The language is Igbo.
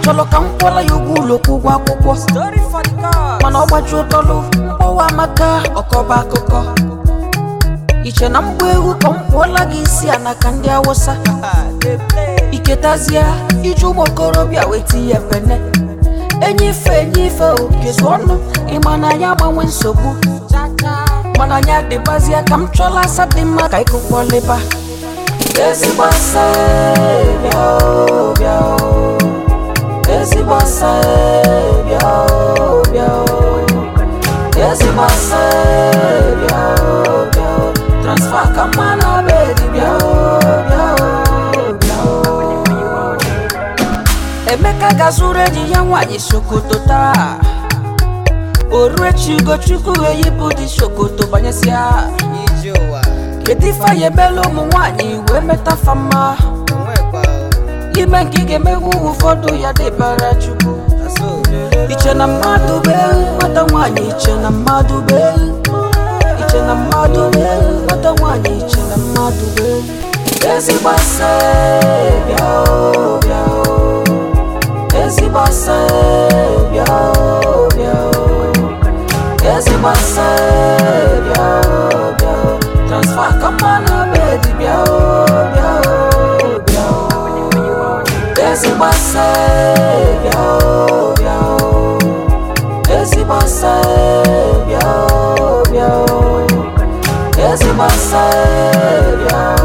chọrọ ka m kwụọla ya ụgwọ ụlọ kwụ ụgwọ akwụkwọ Story for the gods. mana ọ gbaji ụtọlụ mkpọwa amaka ọkọba akụkọ iche na mgba egwu ka m kwụọla gị isi a n'aka ndị awụsa They play. iketazie iji ụmụ okorobịa weta ihe pene enyi ife enyi ife okezu ọnụ ịma na anyị agbanwe nsogbu mana anyị adịbazie ka m chọla asa dị mma ka ịkụkwọlịba ezigbo asa e, bịa o, bịa o. ezigbo asa e, bịa o, bịa o. ezigbo asa e, bịa o, bịa o. transfa ka mma na bedi bịa o, bịa o, bịa o. emeka ga-azụrụ enyi ya nwaanyị sokoto taa oruechi ugochukwu eyipụ dị sokoto banyesịa Ije ụwa. kedu ife anyị emela ụmụ nwaanyị wee metafa mma Onwekwa. ime nke ị ga-emegbu ụfọdụ ya dịbara chukwu Aso. iche na mmadụ bụ ewu nwata nwaanyị iche na mmadụ bụ ewu iche na mmadụ bụ ewu nwata nwaanyị iche na mmadụ bụ ewu ezigbo asa e, bịa o, bịa o. ezigbo asa e, bịa o, bịa o. ezigbo asa e, bịa o, bịa o. transfa ka mma na bedi bịa o, bịa o, bịa o. ezigbo asa e, bịa o, bịa o. ezigbo asa e, bịa o, bịa o. ezigbo asa e, bịa o,